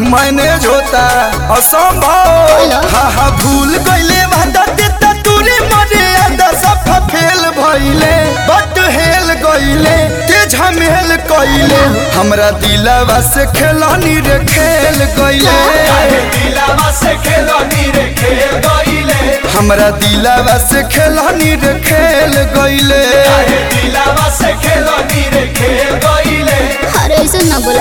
Manage होता असंभव hello. हा हा भूल गईले वादा देता तूरे मरे आदा सफा फेल भइले बट हेल गईले ते झमेल कइले हमरा दिलवा से खेलनी रे खेल गईले दिलावा से खेलनी रे खेल गईले हमरा दिलवा से खेलनी रे खेल गईले अरे दिलावा से खेलनी रे खेल गईले अरे ऐसे ना बोला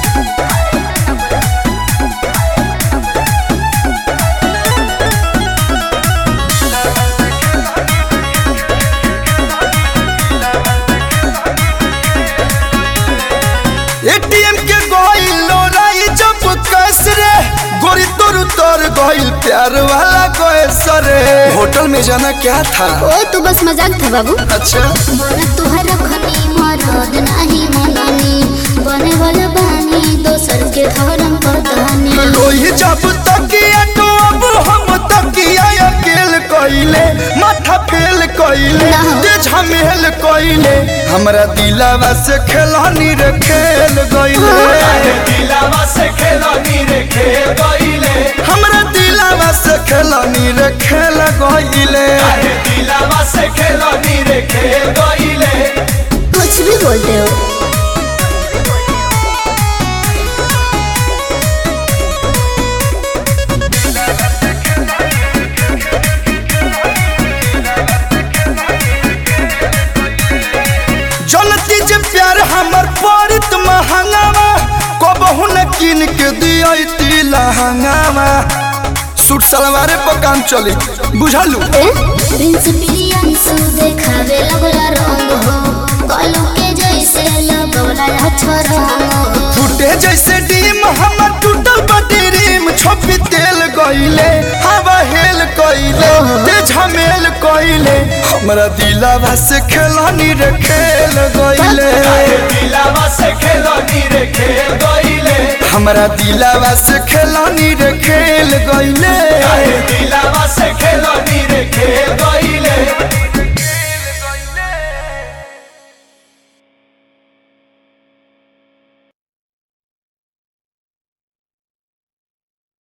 एटीएम के गइल लोराई जब कैस रे गोरी तोर तोर गइल प्यार वाला कैस रे होटल में जाना क्या था ओ तू बस मजाक था बाबू अच्छा बोला तुहरा खनी मरद नाही मननी बने वाला बानी दोसर के धर्म पतानी लोही जब तकिया तो अब हम तकिया अकेल कइले माथा फेल कइले ना। ते झमेल कइले हमरा दिलवा से खेलनी रे खेल गइले अरे दिलावा से खेलनी रे खेल गईले हमरा दिलवा से खेलनी रे खेल गइले अरे दिलावा से खेलनी रे खेल गईले कुछ भी बोलते हो जनती जे प्यार हमर परित महंगावा कबहू न किन के दियती लहंगावा सूट सलवारे पर काम चली बुझलू ए प्रिंस प्रियंसु देखावे लगला रंग हो कलू के जैसे लगला अक्षर हो फूटे जैसे डीम हमर टूटल बटी रीम छोपी तेल गइले हवा हेल कइले ते झमेल कइले हमरा दिलवा से खेलनी रे खेल गइले अरे दिलावा से खेलनी रे खेल गईले हमरा दिलवा से खेलनी रे खेल गइले अरे दिलावा से खेलनी रे खेल गईले